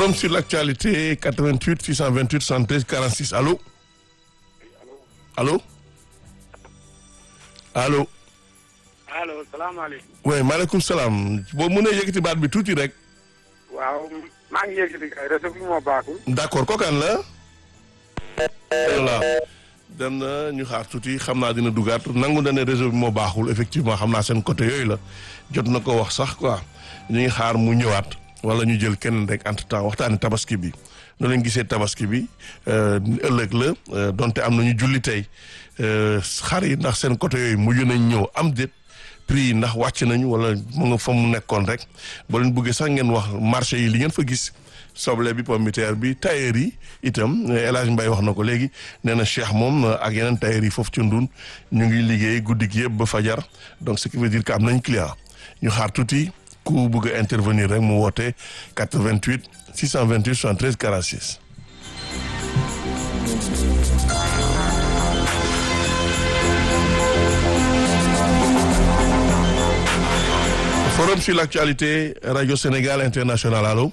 forum sur l'actualité 88 628 73 46 allô allô allô. allo salaamaaleykum. oui maaleykum salaam boo mënee yëkkati baat bi tuuti rek. waaw maa ngi yëkkati kay réseau bi moo baaxul. d'accord kookaan la. voilà dem na ñu xaar tuuti xam naa dina dugaat nangu na ne réseau bi moo baaxul effectivement xam naa seen côté yooyu la jot na ko wax sax quoi ñu ngi xaar mu ñëwaat wala ñu jël kenn rek entre temps waxtaani tabaski bi no leen gisee tabaski bi ëllëg la donte am nañu julli tey xar yi ndax seen côté yooyu mujj nañ ñëw am déet prix yi ndax wàcc nañu wala mu nga fa mu nekkoon rek boo leen bëggee sax ngeen wax marché yi li ngeen fa gis soble bi pomme de terre bi tailleur yi itam El Hadj Mbaye wax na ko léegi nee na Cheikh moom ak yeneen tailleur yi foofu ci Ndun ñu ngi liggéey guddi gi yëpp ba fajar donc ce qui veut dire que am nañ client ñu xaar tuuti ku bëgg a intervenir rek mu woote 88 628 73 46. forum sur l'actualité radio Sénégal international allo.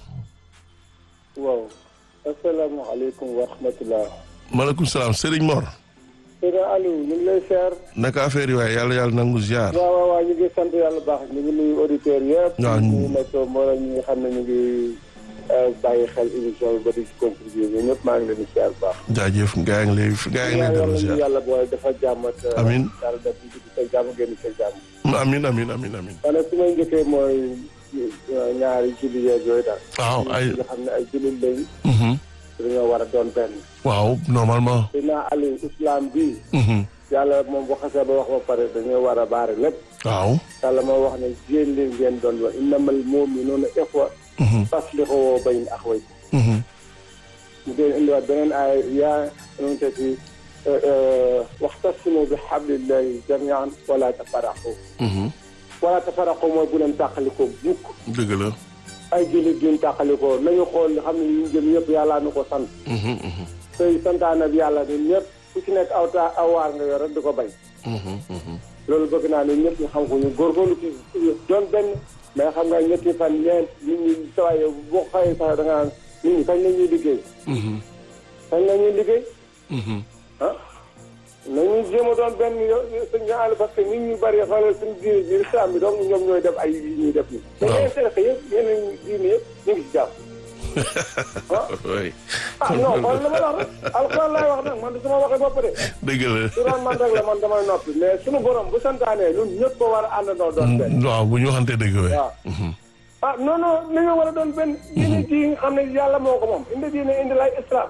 waaw asalaamaaleykum wa rahmatulah. maaleykum salaam Serigne Mor. Serigne Aliou ñu ngi lay seer. naka affaire yi waaye yàlla yàlla nangu ziar. waaw waaw waaw ñu ngi sant yàlla baax ñu ngi nuyu auditeurs yëpp. waaw ñu ngi nekk mbooloo ñi nga xam ne ñu ngi bàyyi xel émission bi ba di ci contribuer ñun ñëpp maa ngi leen di seer bu baax. jaajëf gaa ngi lay gaa ngi lay dellu ziar. yàlla booy dafa jàmm ak. Amiin. yàlla def ci sa jàmm génn sa jàmm. amin amin amin amin man nag su may njëkkee mooy ñaari julli yeeg yooyu daal. waaw ay nga xam ne ay jullit lañ. mhm. dañoo war a doon benn. waaw normalement. dinaa Aliou islam bii. mhm. yàlla moom bu xasee ba wax ba pare dañoo war a baare lépp. waaw. yàlla moo wax ne jéem leen ngeen doon wax innamal mu'minuuna ixwa mhm. faslihu bayna axawaykum mhm. mu dee indiwaat beneen aay yaa nu te ci waxtasimu bi hablillahi jamian wala tafaraqu mhm. wala tafaraqu mooy bu leen tàqalikoo bukk dëgg la. ay jullit duñ tàqalikoo nañu xool xam ne ñu jëm yëpp yàllaa nu ko sant mhm, mhm. tey santaane bi yàlla ñun ñëpp ku ci nekk aw ta aw waar nga yor rek di ko bay mhm, mhm. loolu bëgg naa ne ñëpp ñu xam ko ñu góorgóorlu ci doon benn mais xam nga ñetti fan ñeent nit ñi sawaay yow boo xëyee sax da nga naan nit ñi kañ la ñuy liggéey mhm, kañ la ñuy liggéey mhm. ah nañu jéem a doon benn yo suñ ñu àll parce que nit ñu bëri xoolal suñu diine bi islam bi donc ñoom ñooy def ay yi ñuy def nii mais Waaw. yeneen tarixa yëpp yeneen diine yëpp ñu ngi si jàpp ah oui. ah non xool la ma la wax rek alxuraan laay wax nag man du sama waxee bopp de dëgg la. su doon man rek la man damay noppi mais suñu borom bu santaanee ñun ñëpp ko war a àndandoo doon benn waaw bu ñu waxantee dëgg we waaw ah non non li nga war a doon benn diine ji nga xam ne yàlla moo ko moom indi diine indi lay islam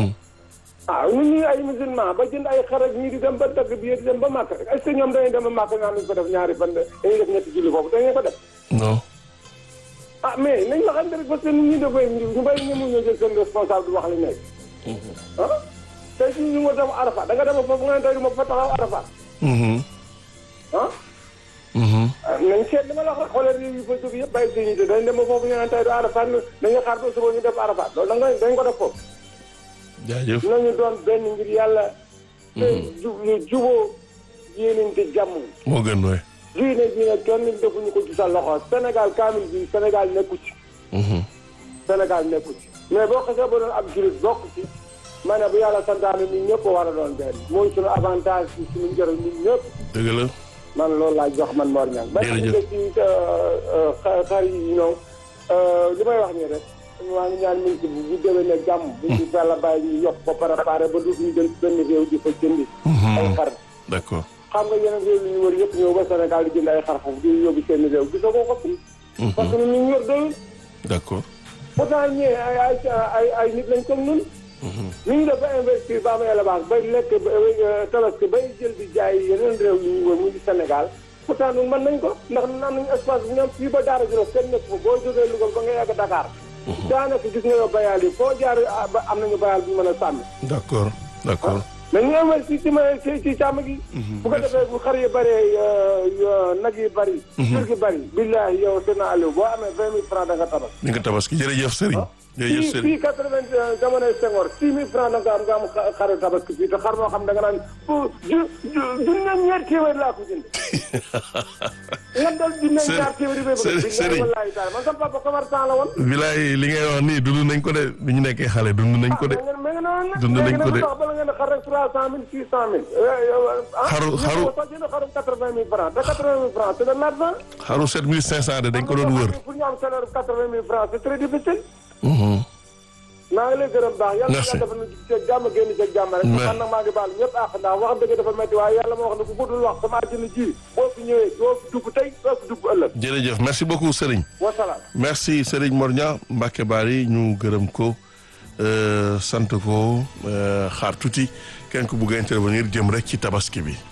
ah ñun ñuy ay musulman ba jënd ay xar ak ñii di dem ba dagg bi di dem ba màkk rek est-ce que ñoom dañuy dem ba màkk nga xam ne ko def ñaari fan dañuy def ñetti julli foofu dañuy ko def non. ah mais nañ waxante rek parce que nit ñi dafay ñu bari ñu mun ñoo jël seen responsable di wax li nekk ah tey si ñu nga dem Arafat da nga dem foofu nga ne tey du ma fa taxaw Arafat mhm, ah mhm. ah nañ seet li ma la wax rek xoolee réew yi fa jóg yëpp bàyyi suñu te dañ dem ba foofu ñu naan tey du Arafat dañuy xaar ba suba ñu def Arafat loolu da nga dañ ko def foofu jaajëf. nañu doon benn ngir yàlla te jub juboo yéenante jàmm moo gën we. diine bi nag kenn defuñu ko ci sa loxo Sénégal kaamil bi Sénégal nekku ci mhm. Sénégal nekku ci mais boo xasee ba doon ab julit bokk ci ma ne bu yàlla santaane ñun ñëpp war a doon benn mooy suñu avantage ci suñu njëriñ ñun ñëpp dëgg la. man loolu laa jox man Mor Niang ba Jërëjëf. nga ci xa- xar yi ñëw li may wax nii rek maa ngi ñaan ministre bu bu déwee ne jàmm bu ñu fella bàyyi ñu yokk ko préparé ba dootuñu dem benn réew di fa jëndi ay xar d'accord. xam nga yeneen réew yi ñu wër yëpp ñëw ba Sénégal di jënd ay xar foofu di yóbbu seen réew gisoo ko ko fi parce que ñun ñu yor doyul d'accord. pourtant ñee ay ay ay ay nit lañ comme ñun ni ñu def ba investir ba am élevage bay lekk ba tabaski bay jël di jaay yeneen réew yi ñu wër muy Sénégal pourtant ñun mën nañ ko ndax ñun am nañu espace bu ñoom fii ba Daara Djolof kenn nekk fa boo jógee Louga ba nga yàgg Dakar daanaka gis nga yow bayaal yi foo jaar ah, ba am nañu bayaal bu ñu mën a sàmmi d'accord d'accord. mais ñu investir ci ma ci ci càmm gi bu ko defee bu xar yi bëree nag yi bëri jur gi bëri billahi yow seen Aliou boo amee vingt mille francs da nga tabax ni nga tabaski jërëjëf Serigne jërëjëf fii Serigne fii quatre-vingt jamonoy Senghor six mille francs da nga am nga am xa- xaru tabaski fii te xar moo xam da nga naan pour ju ju junne ñeent téeméer laa ko jënd nga dal junne Serigne- ñaar téeméer yi bay bëgg Serigne- billahi Serigne. wallahi taala man sama papa commerçant la woon bilaay li ngay wax nii dund nañ ko de bi ñu nekkee xale dund nañ ko de ah mais nga noonu nag Dund nañ ko de. léegi nag bala ngeen a xar rek trois cent mille six cent mille Xaru- xaru- soo jënd xarum quatre-vingt mille francs te quatre-vingt mille francs c'est de l'argent xaru 7500 de dañ ko doon wër pour ñu am salaire quatre-vingt mille francs c'est très difficile Mhm. maa ngi lay gërëm baax yàlla Merci. yàlla dafa nu ci jàmm génn ci jàmm rek Mais- man nag maa ngi baal ñëpp àq ndax wax dëgg dafa métti waaye yàlla moo wax ne ku guddul wax sama àddina ji boo fi ñëwee doo fi dugg tey doo fi dugg ëllëg jërëjëf merci beaucoup Serigne wasalaam merci Serigne Morña Mbacke Bari ñu gërëm ko euh, sant ko euh, xaar tuuti kenn ku bugg a intervenir jëm rek ci tabaski bi